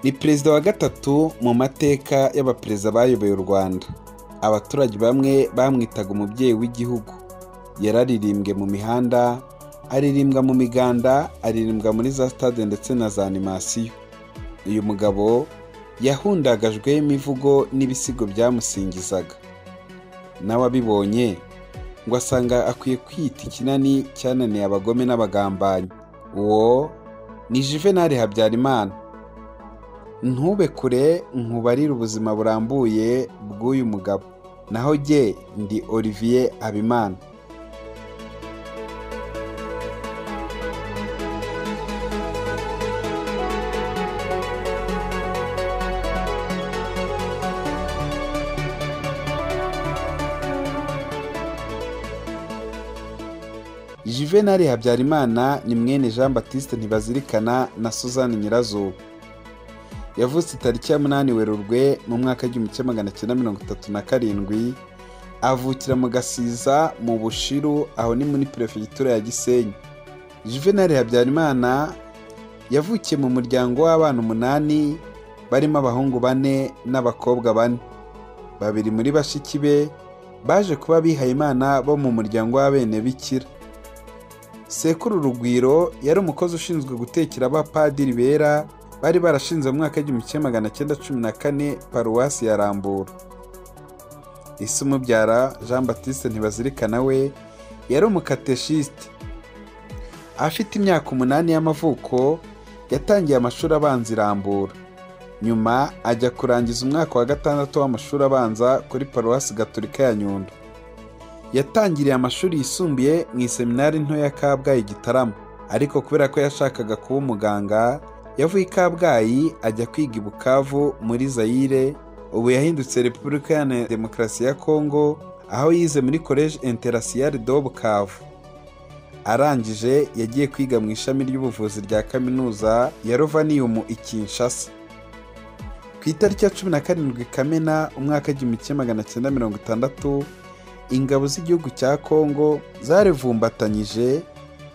ni perezida wa gatatu mu mateka y'abaperezida bayoboye u rwanda abaturage bamwe bamwitaga umubyeyi w'igihugu yararirimbwe mu mihanda aririmbwa mu miganda aririmbwa muri za stade ndetse na za animasiyo uyu mugabo yahundagajweho imivugo n'ibisigo byamusingizaga nawe abibonye ngo asanga akwiye kwita ikinani cyananiye abagome n'abagambanyi uwo ni juvenali habyarimana ntube kure nkubarire ubuzima burambuye bw'uyu mugabo naho jye ndi olivier habimana juvenali habyarimana ni mwene jean batiste ntibazirikana na suzanne nyirazuba yavutse tariki ya munani werurwe mu mwaka w'igihumbi kimwe magana cyenda mirongo itatu na karindwi avukira mu gasiza mu bushiru aho ni muri perefegitura ya gisenyi juvenali habyarimana yavukiye mu muryango w'abana umunani barimo abahungu bane n'abakobwa bane babiri muri bashiki be baje kuba abihaye imana bo mu muryango w'abenebikira sekuru rugwiro yari umukozi ushinzwe gutekera abapadiri bera bari barashinze mu mwaka w'igihumbi kimwe magana cyenda cumi na kane paruwasi ya rambura isi umubyara jean batiste ntibazirikana we yari umukateshiste afite imyaka umunani y'amavuko yatangiye amashuri abanza i rambura nyuma ajya kurangiza umwaka wa gatandatu w'amashuri abanza kuri paruwasi gaturika ya nyundo yatangiriye amashuri yisumbuye mu iseminari nto ya kabgayi gitarama ariko kubera ko yashakaga kuba umuganga yavuye i kabgayi ajya kwiga i bukavu muri zayire ubu yahindutse repubulika ya demokarasi ya kongo aho yize muri koleji interasiyari do bukavu arangije yagiye kwiga mu ishami ry'ubuvuzi rya kaminuza ya rovanium i kinshasa ku itariki ya cumi na karindwi kamena umwaka w'igihumbi kimwe magana cyenda mirongo itandatu ingabo z'igihugu cya kongo zarivumbatanyije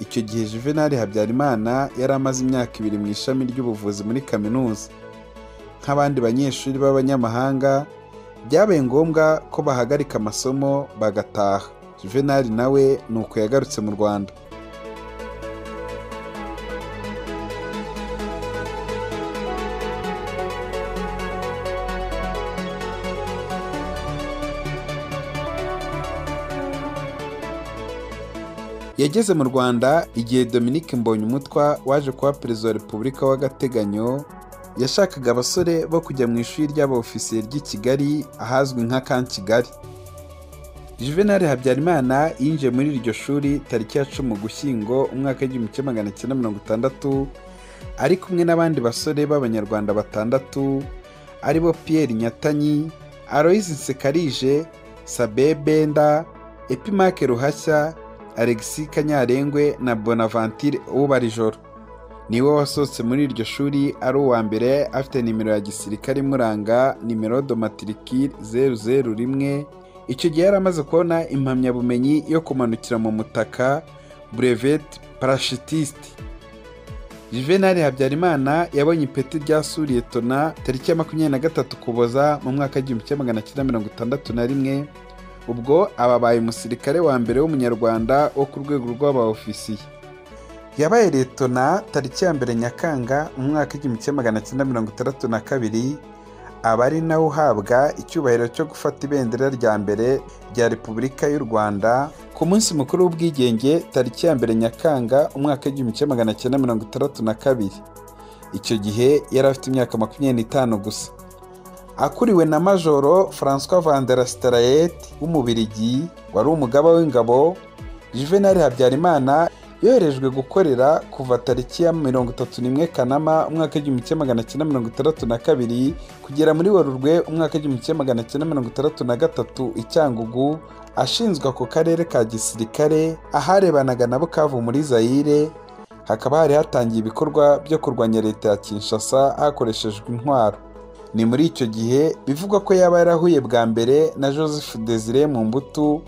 icyo gihe juvenali habyarimana yari amaze imyaka ibiri mu ishami ry'ubuvuzi muri kaminuza nk'abandi banyeshuri b'abanyamahanga byabaye ngombwa ko bahagarika amasomo bagataha juvenali nawe ni uko yagarutse mu rwanda yageze mu rwanda igihe dominic mbonyumutwa waje kuba perezida wa repubulika w'agateganyo yashakaga abasore bo kujya mu ishuri ry'abaofisiye ry'i kigali ahazwi nka kan kigali juvenal habyarimana yinjiye muri iryo shuri tariki ya cumi ugushyingo umwaka w'igihumbi kimwe magana cyenda mirongo itandatu ari kumwe n'abandi basore b'abanyarwanda batandatu aribo pierre nyatanyi aloise nsekarije sabe benda epimake ruhashya alexis kanyarengwe na bonaventure ubarijoro niwe wasohotse muri iryo shuri ari uwa mbere afite nimero ya gisirikare imuranga nimero domatirikire zeru zeru rimwe icyo gihe yari amaze kubona impamyabumenyi yo kumanukira mu mutaka bureveti parashitiste juvenali habyarimana yabonye ipeti rya suriye tona tariki ya makumyabiri na gatatu kuboza mu mwaka w'igihumbi kimwe magana cyenda mirongo itandatu na rimwe ubwo ababaye umusirikare wa mbere w'umunyarwanda wo ku rwego rw'abaofisiye yabaye letona tariki ya mbere nyakanga mu mwaka w'igihumbi kimwe magana cyenda mirongo itandatu na kabiri aba ari nawe uhabwa icyubahiro cyo gufata ibendera rya mbere rya repubulika y'u rwanda ku munsi mukuru w'ubwigenge tariki ya mbere nyakanga umwaka w'igihumbi kimwe magana cyenda mirongo itandatu na kabiri icyo gihe yari afite imyaka makumyabiri n'itanu gusa akuriwe na majoro francois vanderastarayete w'umubirigi wari umugaba w'ingabo juvenali habyarimana yoherejwe gukorera kuva tariki ya mirongo itatu n'imwe kanama umwaka w'igihumbi kimwe magana cyenda mirongo itandatu na kabiri kugera muri werurwe umwaka w'igihumbi kimwe magana cyenda mirongo itandatu na gatatu i cyangugu ashinzwe ako karere ka gisirikare aharebanaga na bukavu muri zayire hakaba hari hatangiye ibikorwa byo kurwanya leta ya kinshasa hakoreshejwe intwaro ni muri icyo gihe bivugwa ko yaba yarahuye bwa mbere na joseph desire mu mbuto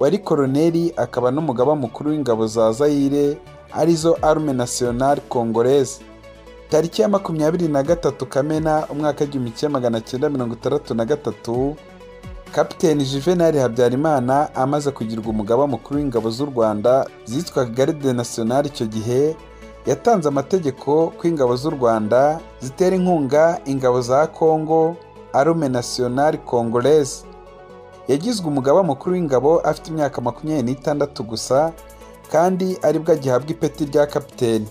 wari koroneri akaba n'umugaba mukuru w'ingabo za zayire arizo arume nasiyonari kongoreze tariki ya makumyabiri na gatatu kamena umwaka w'igihumbi kimwe magana cyenda mirongo itandatu na gatatu kapiteni juvenali habyarimana amaze kugirwa umugaba mukuru w'ingabo z'u rwanda zitwaga garide nasiyonari icyo gihe yatanze amategeko ko ingabo z'u rwanda zitera inkunga ingabo za kongo arume nasiyonari kongoreze yagizwe umugaba mukuru w'ingabo afite imyaka makumyabiri n'itandatu gusa kandi aribwo agihabwa ipeti rya kapiteni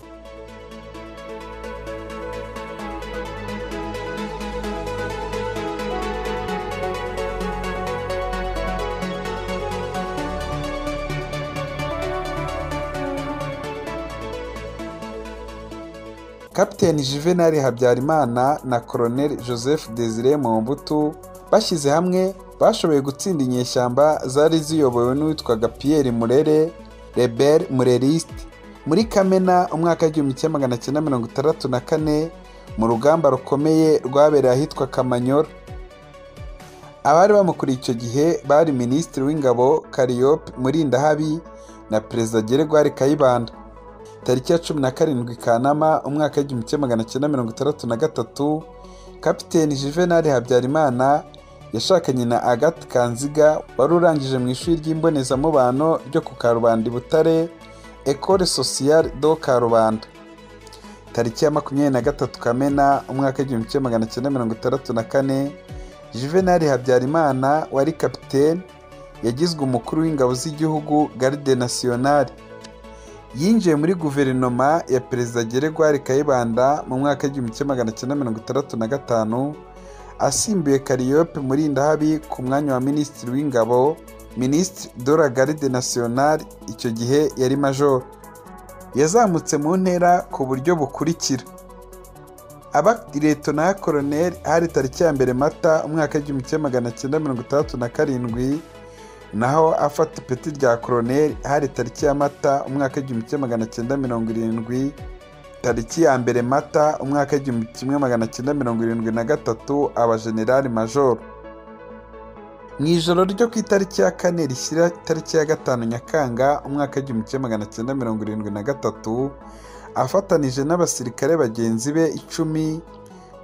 kapiteni juvenali habyarimana na koroneli joseph desire Mombutu bashyize hamwe bashoboye gutsinda inyeshyamba zari ziyobowe n'uwitwaga pierre murere rebel murerisite muri kamena umwaka w'igihumbi kimwe magana cyenda mirongo itandatu na kane mu rugamba rukomeye rwabereye ahitwa kamanyola abari bamukuriye icyo gihe bari minisitiri w'ingabo kariyope murindahabi na perezida geregwari kayibanda tariki ya cumi na karindwi kanama umwaka w'igihumbi kimwe magana cyenda mirongo itandatu na gatatu kapiteni juvenali habyarimana yashakanye na agathe kanziga wari urangije mu ishuri ry'imbonezamubano ryo ku karubanda i butare ecole sociale do karubanda tariki ya makumyabiri na gatatu kamena umwaka w'igihumbi kimwe magana cyenda mirongo itandatu na kane juvenali habyarimana wari kapiteni yagizwe umukuru w'ingabo z'igihugu garde nasiyonari yinjiye muri guverinoma ya perezida geregwari kayibanda mu mwaka w'igihumbi kimwe magana cyenda mirongo itandatu na gatanu asimbuye kariyope murindahabi ku mwanya wa minisitiri w'ingabo minisitiri de la garde nasiyonari icyo gihe yari majoro yazamutse mu ntera ku buryo bukurikira abakiretona ya koroneri hari tariki ya mbere mata umwaka w'igihumbi kimwe magana cyenda mirongo itandatu na karindwi naho afata ipeti rya koroneri hari tariki ya mata umwaka w'igihumbi kimwe magana cyenda mirongo irindwi tariki ya mbere mata umwaka w'igihumbi kimwe magana cyenda mirongo irindwi na gatatu aba generali majoro mu ijoro ryo ku itariki ya kane rishyira itariki ya gatanu nyakanga umwaka w'igihumbi kimwe magana cyenda mirongo irindwi na gatatu afatanije n'abasirikare bagenzi be icumi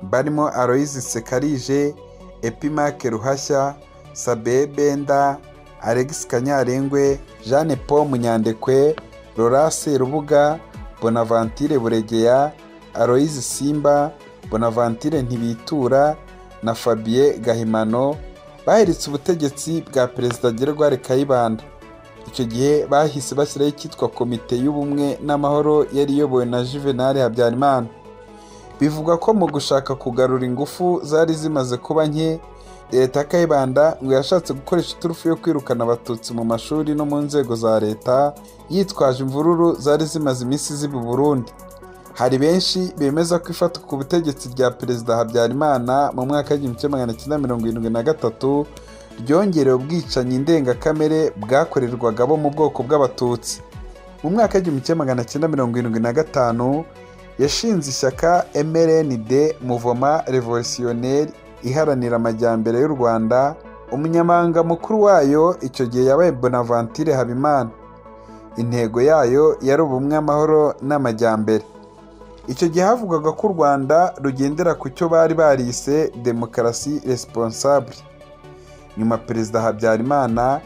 barimo aloyizi sekarije epimake ruhashya sabe benda alex kanyarengwe jeanne paul munyandekwe Laurence rubuga bonavantire buregeya aloyizi simba bonavantire ntibitura na fabien gahimano baheretse ubutegetsi bwa perezida gerwari kayibanda icyo gihe bahise bashyiraho icyitwa komite y'ubumwe n'amahoro yari iyobowe na juvenali habyarimana bivugwa ko mu gushaka kugarura ingufu zari zimaze kuba nke leta ya kayibanda ngo yashatse gukoresha iturufu yo kwirukana abatutsi mu mashuri no mu nzego za leta yitwaje imvururu zari zimaze iminsi ziba Burundi hari benshi bemeza ko ifatwa ku butegetsi rya perezida habyarimana mu mwaka w'igihumbi kimwe magana cyenda mirongo irindwi na gatatu ryongerewe ubwicanyi ndengakamere bwakorerwaga bo mu bwoko bw'abatutsi mu mwaka w'igihumbi kimwe magana cyenda mirongo irindwi na gatanu yashinze ishyaka mrnd muvoma revolutionneri iharanira amajyambere y'u rwanda umunyamabanga mukuru wayo icyo gihe yabaye bonavantire habimana intego yayo yari ubumwe amahoro n'amajyambere icyo gihe havugwaga ko u rwanda rugendera ku cyo bari barise demokarasi responsable nyuma perezida habyarimana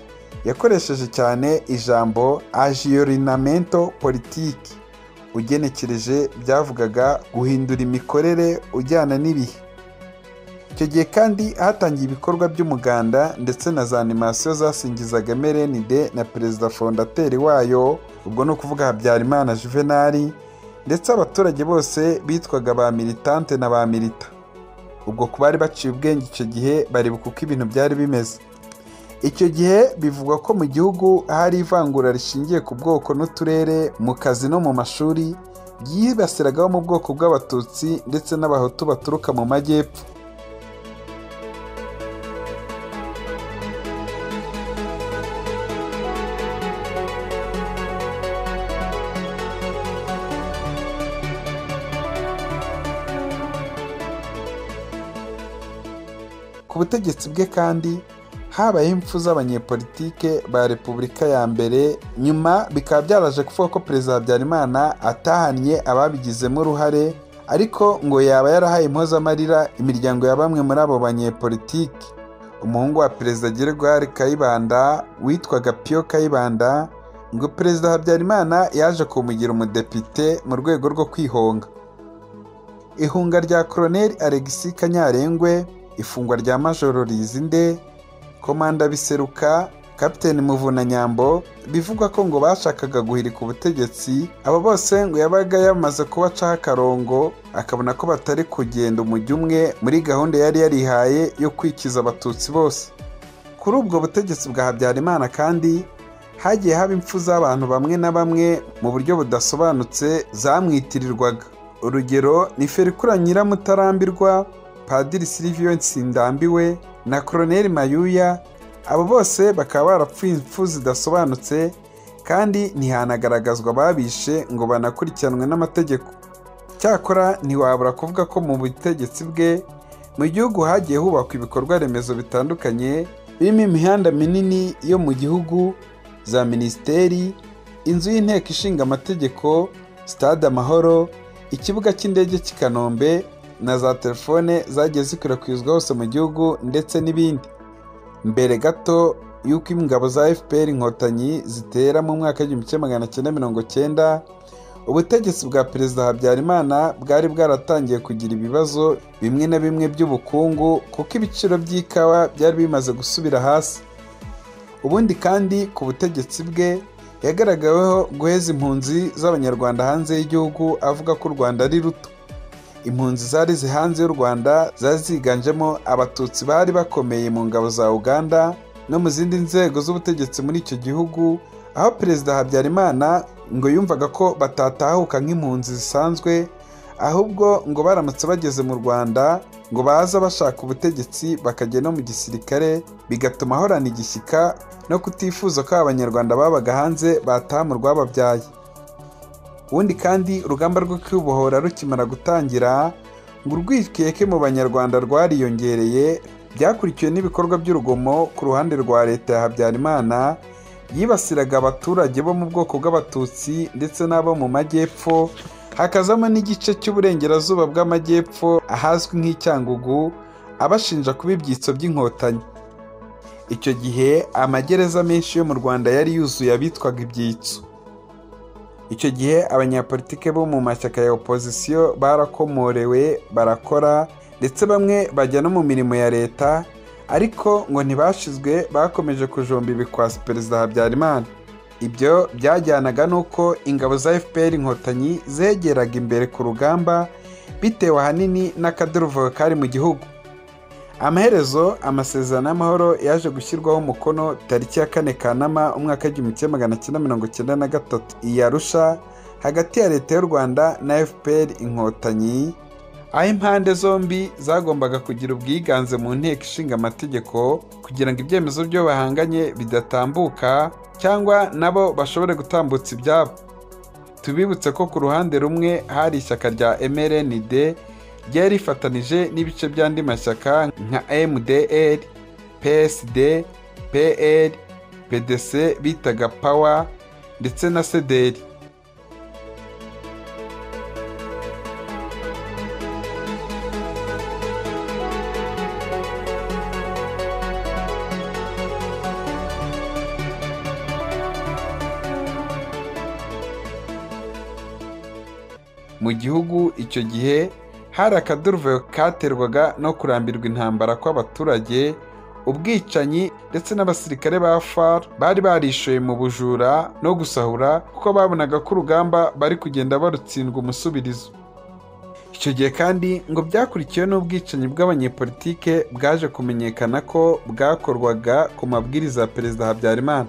yakoresheje cyane ijambo agiorinamento politiki ugenekereje byavugaga guhindura imikorere ujyana n'ibihe icyo gihe kandi hatangiye ibikorwa by'umuganda ndetse na za animasiyo zasingizaga merenide na perezida fondateri wayo ubwo ni ukuvuga habyarimana juvenali ndetse abaturage bose bitwaga ba militante na ba milita ubwo ku bari baciye ubwenge icyo gihe baribuka uko ibintu byari bimeze icyo gihe bivugwa ko mu gihugu hari ivangura rishingiye ku bwoko n'uturere mu kazi no mu mashuri ryibasiragaho mu bwoko bw'abatutsi ndetse n'abahutu baturuka mu majyepfo ku butegetsi bwe kandi habayeho impfu z'abanyepolitike ba repubulika ya mbere nyuma bikaba byaraje kuvuga ko perezida habyarimana atahanye ababigizemo uruhare ariko ngo yaba yarahaye impozamarira imiryango ya bamwe muri abo banyepolitiki umuhungu wa perezida Gregoire kayibanda witwaga piyo kayibanda ngo perezida habyarimana yaje kumugira umudepite mu rwego rwo kwihonga ihunga rya koroneli alegisi kanyarengwe ifungwa rya majoro rizinde komanda biseruka kapiteni muvuna nyambo bivugwa ko ngo bashakaga guhirika ubutegetsi abo bose ngo yabaga yamaze kubacaho akarongo akabona ko batari kugenda umujyi umwe muri gahunda yari yarihaye yo kwikiza abatutsi bose kuri ubwo butegetsi bwa habyarimana kandi hagiye haba impfu z'abantu bamwe na bamwe mu buryo budasobanutse zamwitirirwaga urugero ni ferikura nyiramutarampirwa padiri silivio nsindambiwe na koroneli mayuya abo bose bakaba barapfuye impfu zidasobanutse kandi ntihanagaragazwa ababishe ngo banakurikiranwe n'amategeko cyakora ntiwabura kuvuga ko mu butegetsi bwe mu gihugu hagiye hubakwa ibikorwa remezo bitandukanye birimo imihanda minini yo mu gihugu za minisiteri inzu y'inteko ishinga amategeko sitade amahoro ikibuga cy'indege cy'i kanombe na za telefone zagiye zikwirakwizwa hose mu gihugu ndetse n'ibindi mbere gato y'uko ingabo za fpr inkotanyi zitera mu mwaka w'igihumbi kimwe magana cyenda mirongo cyenda ubutegetsi bwa perezida habyarimana bwari bwaratangiye kugira ibibazo bimwe na bimwe by'ubukungu kuko ibiciro by'ikawa byari bimaze gusubira hasi ubundi kandi ku butegetsi bwe yagaragaweho guheza impunzi z'abanyarwanda hanze y'igihugu avuga ko u rwanda ari ruto impunzi zari zihanze y'u rwanda zari ziganjemo abatutsi bari bakomeye mu ngabo za uganda no mu zindi nzego z'ubutegetsi muri icyo gihugu aho perezida habyarimana ngo yumvaga ko batatahuka nk'impunzi zisanzwe ahubwo ngo baramutse bageze mu rwanda ngo baza bashaka ubutegetsi bakajya no mu gisirikare bigatuma ahorana igishyika no kutifuza ko abanyarwanda babaga hanze bataha mu rwababyaye ubundi kandi urugamba rwo kwibohora rukimara gutangira ngo urwikeke mu banyarwanda rwariyongereye byakurikiwe n'ibikorwa by'urugomo ku ruhande rwa leta ya habyarimana yibasiraga abaturage bo mu bwoko bw'abatutsi ndetse n'abo mu majyepfo hakazamo n'igice cy'uburengerazuba bw'amajyepfo ahazwi nk'icyangugu abashinja kuba ibyitso by'inkotanyi icyo gihe amagereza menshi yo mu rwanda yari yuzuye abitwaga ibyitso icyo gihe abanyapolitike bo mu mashyaka ya opozisiyo barakomorewe barakora ndetse bamwe bajya no mu mirimo ya leta ariko ngo ntibashizwe bakomeje kujomba ibikwasi perezida habyarimana ibyo byajyanaga n'uko ingabo za fpr inkotanyi zegeraga imbere ku rugamba bitewe ahanini n'akaduruvayo kari mu gihugu amaherezo amasezerano y'amahoro yaje gushyirwaho umukono tariki ya kane kanama umwaka w'igihumbi kimwe magana cyenda mirongo cyenda na gatatu i arusha hagati ya leta y'u rwanda na fpr inkotanyi aho impande zombi zagombaga kugira ubwiganze mu nteko ishinga amategeko kugira ngo ibyemezo byo bahanganye bidatambuka cyangwa nabo bashobore gutambutsa ibyabo tubibutse ko ku ruhande rumwe hari ishyaka rya mrnd ryari rifatanije n'ibice by'andi mashyaka nka mdr psd pl pdc bitaga pawa ndetse na sederi mu gihugu icyo gihe hari akaduruvayo katerwaga no kurambirwa intambara kw'abaturage ubwicanyi ndetse n'abasirikare ba far bari barishoye mu bujura no gusahura kuko babonaga ko urugamba bari kugenda barutsindwa umusubirizo icyo gihe kandi ngo byakurikiwe n'ubwicanyi bw'abanyepolitike bwaje kumenyekana ko bwakorwaga ku mabwiriza ya perezida habyarimana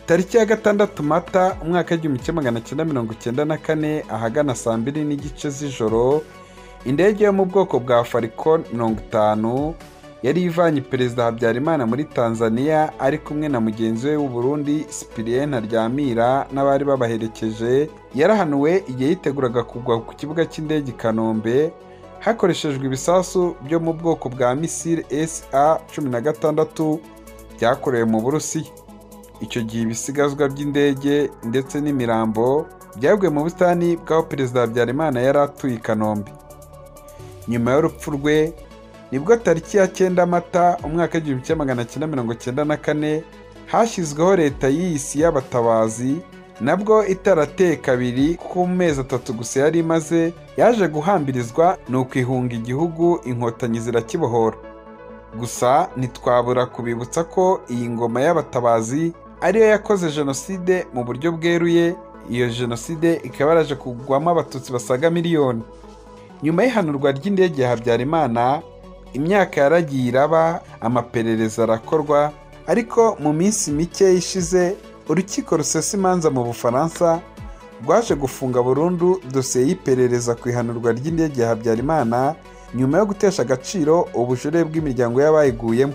tariki ya gatandatu mata umwaka w'igihumbi kimwe magana cyenda mirongo cyenda na kane ahagana saa mbiri n'igice z'ijoro indege yo mu bwoko bwa farikon mirongo itanu yari ivanye perezida habyarimana muri tanzania ari kumwe na mugenzi we w'uburundi sipiriyeni ntaryamira n'abari babaherekeje yarahanuwe igihe yiteguraga kugwa ku kibuga cy'indege i kanombe hakoreshejwe ibisasu byo mu bwoko bwa misile sa cumi na gatandatu byakorewe mu burusiya icyo gihe ibisigazwa by'indege ndetse n'imirambo byaguye mu busitani bw'aho perezida habyarimana yari atuye i kanombe nyuma y'urupfu rwe nibwo tariki ya cyenda mata umwaka w'igihumbi kimwe magana cyenda mirongo cyenda na kane hashyizweho leta y'isi y'abatabazi nabwo itarateye kabiri kuko mu mezi atatu gusa yari imaze yaje guhambirizwa ni ukwihunga igihugu inkotanyi zirakibohora gusa ntitwabura kubibutsa ko iyi ngoma y'abatabazi ariyo yakoze jenoside mu buryo bweruye iyo jenoside ikaba yaraje kugwamo abatutsi basaga miliyoni nyuma y'ihanurwa ry'indege ya habyarimana imyaka yaragiye iraba amaperereza arakorwa ariko mu minsi mike ishize urukiko rusesa imanza mu bufaransa rwaje gufunga burundu dosiye y'iperereza ku ihanurwa ry'indege ya habyarimana nyuma yo gutesha agaciro ubujurire bw'imiryango y'abayiguyemo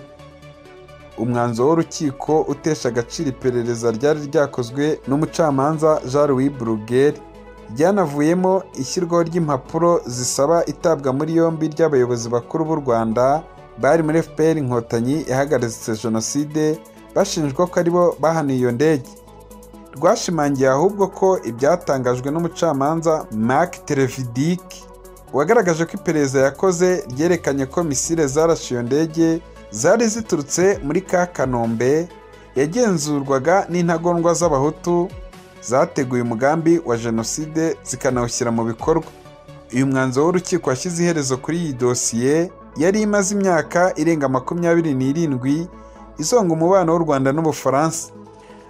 umwanzuro w'urukiko utesha agaciro iperereza ryari ryakozwe n'umucamanza jean louis burugeri ryanavuyemo ishyirwaho ry'impapuro zisaba itabwa muri yombi ry'abayobozi bakuru b'u rwanda bari muri fpr inkotanyi yahagaritse jenoside bashinjwa ko aribo bahaniye iyo ndege rwashimangiye ahubwo ko ibyatangajwe n'umucamanza mark televidik wagaragaje ko iperereza yakoze ryerekanye ko misile zarashe iyo ndege zari ziturutse muri ka kanombe yagenzurwaga n'intagondwa z'abahutu zateguye umugambi wa jenoside zikanawushyira mu bikorwa uyu mwanzuro w'urukiko washyize iherezo kuri iyi dosiye yari imaze imyaka irenga makumyabiri n'irindwi izonga umubano w'u rwanda n'ubufaransa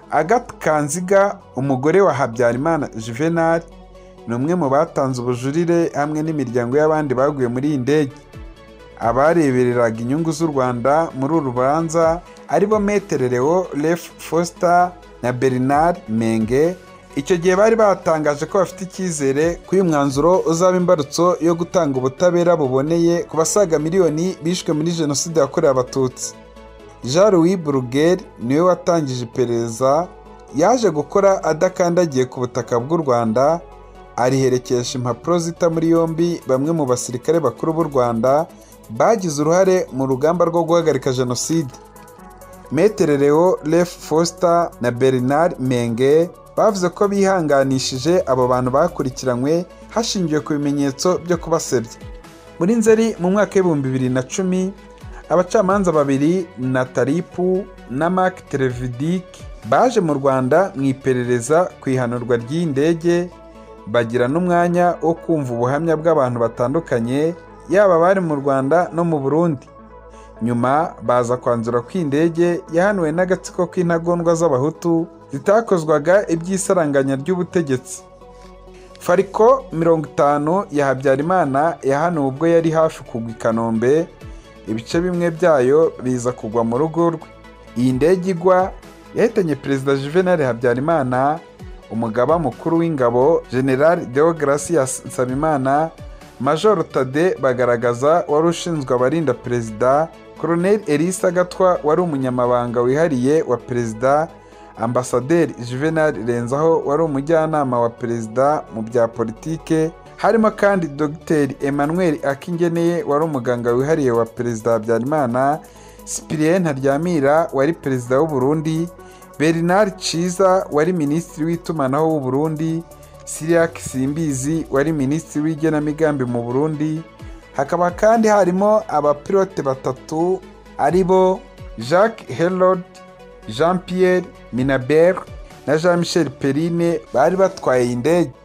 agathe kanziga umugore wa habyarimana juvenal ni umwe mu batanze ubujurire hamwe n'imiryango y'abandi baguye muri iyi ndege abarebereraga inyungu z'u rwanda muri uru rubanza aribo metere leo ref foster na bernard menge icyo gihe bari batangaje ko bafite icyizere ko uyu mwanzuro uzaba imbarutso yo gutanga ubutabera buboneye ku basaga miliyoni bishwe muri jenoside yakorewe abatutsi jean louis burugeri niwe watangije iperereza yaje gukora adakandagiye ku butaka bw'u rwanda ariherekesha impapuro zita muri yombi bamwe mu basirikare bakuru b'u rwanda bagize uruhare mu rugamba rwo guhagarika jenoside metere leo ref foster na bernard menge bavuze ko bihanganishije abo bantu bakurikiranywe hashingiwe ku bimenyetso byo kubasebya muri nzeri mu mwaka w'ibihumbi bibiri na cumi abacamanza babiri na taripu na mark televidik baje mu rwanda mu iperereza ku ihanurwa ry'iyi ndege bagira n'umwanya wo kumva ubuhamya bw'abantu batandukanye yaba abari mu rwanda no mu burundi nyuma baza kwanzura ko indege yahanuwe n'agatsiko k'intagondwa z'abahutu zitakozwaga iby'isaranganya ry'ubutegetsi fariko mirongo itanu ya habyarimana yahanuwe ubwo yari hafi kugwa i kanombe ibice bimwe byayo biza kugwa mu rugo rwe iyi ndege igwa yahitanye perezida juvenal habyarimana umugaba mukuru w'ingabo general deogracias nsabimana majoro tade bagaragaza wari ushinzwe abarinda perezida Colonel Elisa Gatwa wari umunyamabanga wihariye wa perezida ambasaderi Juvenal Renzaho wari umujyanama wa perezida mu bya politike harimo kandi Dr Emmanuel Akingeneye wari umuganga wihariye wa perezida Habyarimana Cyprien Ntaryamira wari perezida w'u Burundi Bernard Ciza wari minisitiri w'itumanaho w'u Burundi Siriak Simbizi wari minisitiri w'igenamigambi mu Burundi hakaba kandi harimo abapilote batatu ari bo jacques herod jean pierre minabert na jean michel perrine bari batwaye iyi ndege